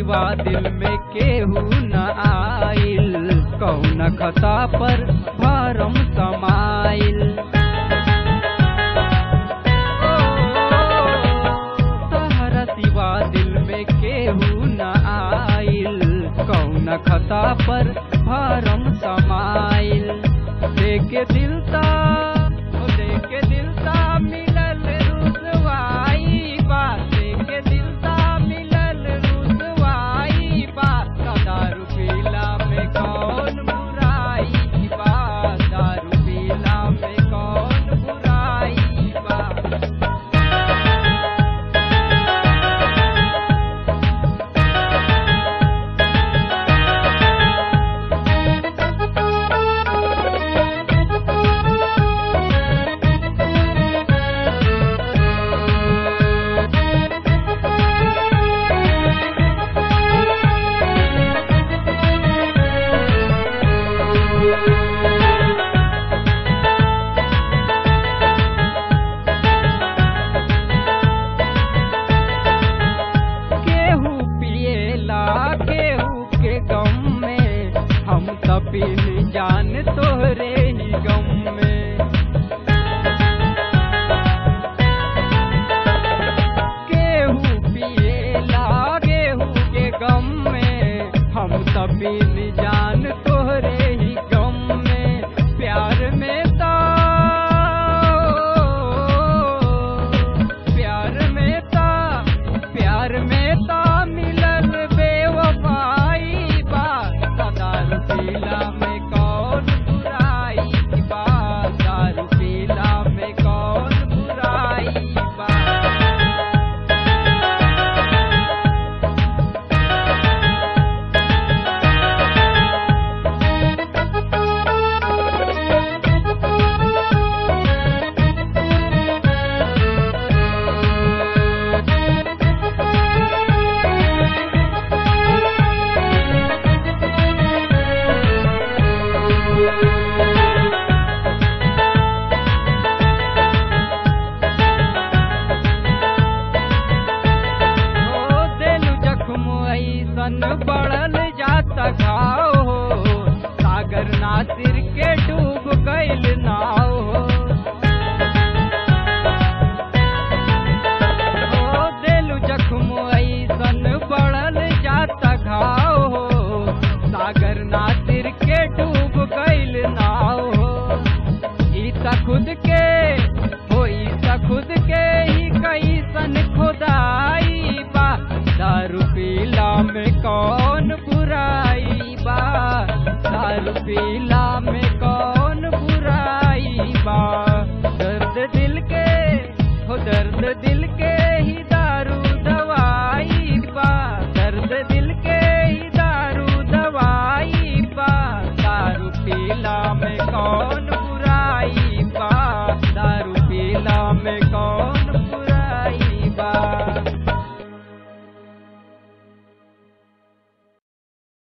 सिवा दिल में केहू न आइल कौन खता पर फारम समाइल तहरा सिवा दिल में केहू न आइल कौन खता पर फारम समाइल देखे दिल ता ओ देखे दिल ता मिलल रुसवाई बा देखे दिल ता मिलल रुसवाई बा दारू पीला में कौन बुराई बा दारू पीला में कौन बुराई बा केहू पिएला केहू के गम में हम तपील जान तोहरे ही गम में केहू पिएला केहू के गम में हम तपील जान तोहरे ही गम में प्यार में ता प्यार में ता प्यार में ता मिलल बेवफाई बा दारू पीला में कौन बुराई बा दारू पीला में कौन बुराई बा हो देलु जख्म ऐसन बढ़ल जाता घाव हो सागर नासिर के डूब गइल नाव हो हो देलु जख्म ऐसन बढ़ल जाता घाव हो सागर नासिर के डूब गइल नाव हो ई त खुद के हो ई त खुद के ही कैसन खुदाई बा दारू पीला में कौन बुराई बा दारू पीला में कौन बुराई बा दर्द दिल के हो दर्द दिल के ही दारू दवाई बा दर्द दिल के ही दारू दवाई बा दारू पीला में कौन